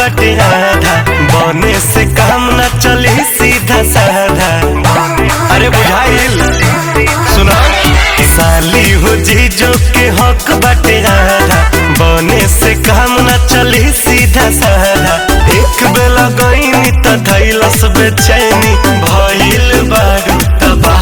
बटे आधा बने से काम न चली सीधा साधा अरे बुझाइल सुना साली हो जी जो के हक बटे आधा बने से काम न चली सीधा साधा एक बेला गईनी त धैलस बेचैनी भइल बारू तबाह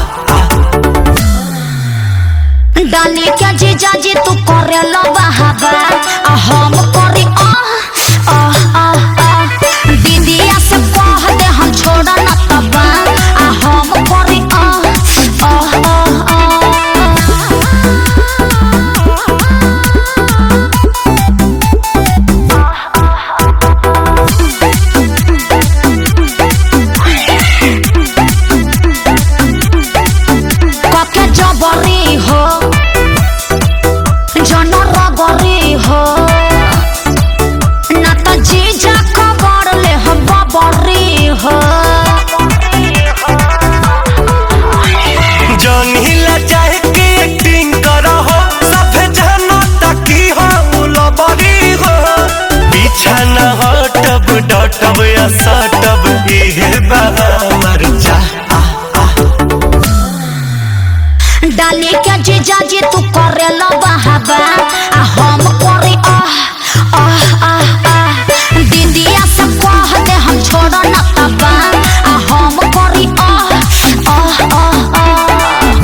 डाली क्या जी जाजी तू करे लो बहाबा आ हम करे आ आ आ आ दीदिया से कह दे हम छोड़ा न तबा आ हम करे आ आ आ कके जबरी हो जन रगरी हो ना त जीजा खबर ले हम बबरी हो जौनहिला चाहे के एक्टिंग करा हो सभे जानो ताकि हो उलबरी हो पीछा न हटब डटब या सटब इहे बा हमर चाह डाली के जीजा जी तू करे लो बहाबा आ हम करे आह आह आह आह दीदिया से कह दे हम छोड़ न तबा आ हम करे आह आह आह आह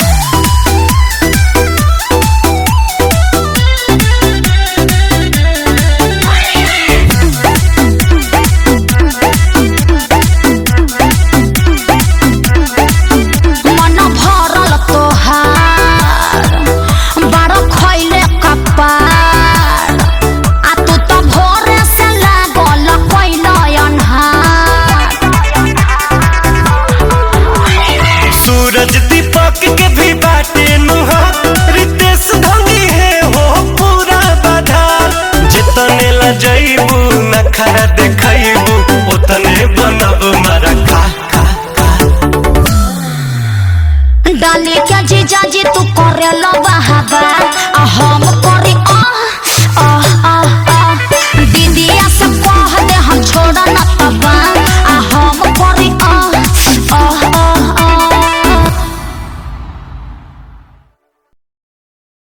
मन भरल तोहार बड़ खैले कपार आ तू तो भोरे से लागल कैल अन्हार सूरज दीपक के भी बाटे नुहा रितेश धनी है हो पूरा बाधार जितने ला जइबू नखरा देखइबू उतने बनब मारा खा खा खा डाली के जीजा जी तू करे लो बहाबा आ हम